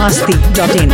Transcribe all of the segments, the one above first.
masti.in.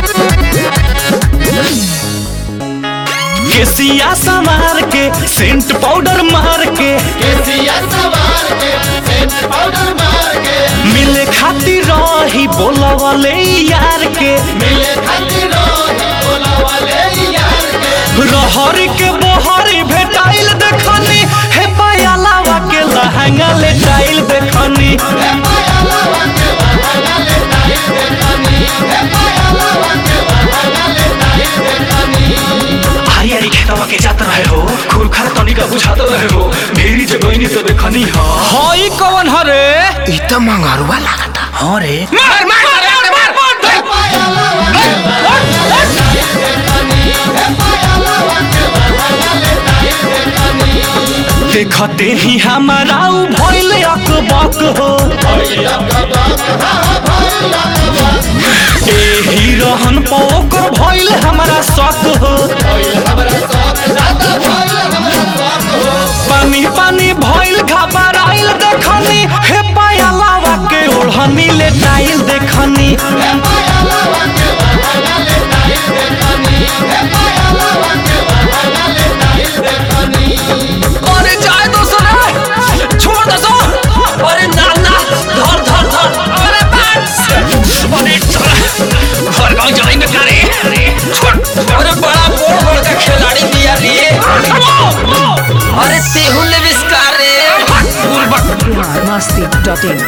केसिया संवार के सेंट पाउडर मार के केसिया सवार के सेंट पाउडर मार के मिले खातिर रही बोला वाले यार के मिले खातिर रोही बोला वाले यार के रहरी के बोहरी भेटाइल देखनी हे पायलावा के लहंगा ले टाइल देखनी हे पायलावा के बहाना ले टाइल देखनी हे पायलावा के बहाना ले टाइल देखनी हरी हरी खेतवा के जात रहे हो खुरखर तनी का बुझात रहे हो ढेरी जगह तो देखनी हा हई कौन हरे इ त मंगरुआ लागता हां रे मार मार मार मार हे पायलावा के बहाना ले टाइल देखनी हे पायलावा के बहाना ले टाइल देखनी देखते ही हमारा उ भइल अकबक हो भैया का बात हा भैया का बात एही रहन पोकर भइल हमारा शक हो भैया हमरा साथ ज्यादा भैया हमरा साथ हो पानी पानी भइल घबराइल देखनी हे पायलावा के ओढ़नी ले टाइल देखनी हे पायलावा के बहाना ले टाइल देखनी हे पायलावा के बहाना ले टाइल देखनी अरे जाए तो सुना छोड़ दो सो अरे ना ना धर धर धर अरे बात अरे चल घर गांव जाएंगे क्या रे छोड़ अरे बड़ा बोल बोल का खिलाड़ी दिया रे अरे तेहू ले विस्कार रे भूल बक Bihar masti.in.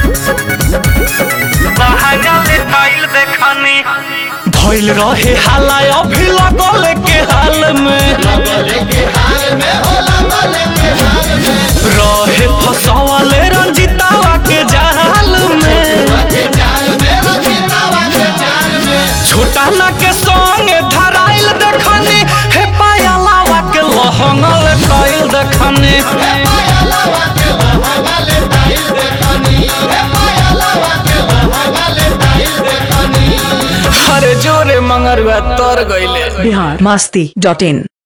भइल रहे हाला अभी लगल के हाल में लगले के हाल में होला लगले के हाल में रहे फसवले रंजितावा के जाल में के जाल में रखितावा के जाल में छोटा ना के संग धराइल देखनी हे पायलावा के लहंगल कइल देखनी हे पायलावा के बहाना ले टाइल देखनी हे पायलावा के बहाना ले टाइल देखनी अरे जोरे मंगरुआ तर गइले Bihar masti.in.